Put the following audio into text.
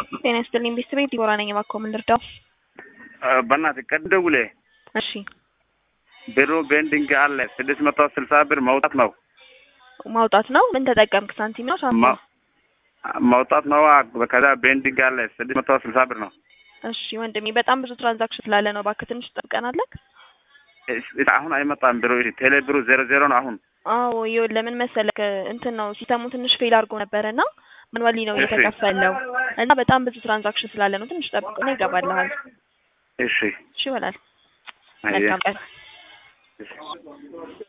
ጤና ይስጥልኝ ቤተሰቤ ዲቦራ ነኝ። እባክዎ ምን ልርዳው? በእናትህ ቀን ደውለህ እሺ ብሩ ቤንዲንግ አለ ስድስት መቶ ስልሳ ብር መውጣት ነው ማውጣት ነው። ምን ተጠቀምክ? ሳንቲም ነው ሳንቲም? ማ- መውጣት ነው። ከዛ ቤንዲንግ አለ ስድስት መቶ ስልሳ ብር ነው። እሺ ወንድሜ በጣም ብዙ ትራንዛክሽን ስላለ ነው። እባክህ ትንሽ ጠብቀናለህ። እስ- አሁን አይመጣም ብሩ ቴሌ ብሩ ዜሮ ዜሮ ነው አሁን አዎ ይኸውልህ ለምን መሰለህ እንትን ነው ሲስተሙ ትንሽ ፌል አድርጎ ነበረ እና ማኑዋሊ ነው እሺ። እየተከፈለው እና በጣም ብዙ ትራንዛክሽን ስላለ ነው። ትንሽ ጠብቅ ነው ይገባልሃል። እሺ እሺ ይሆናል። አየህ። መልካም ቀን። እሺ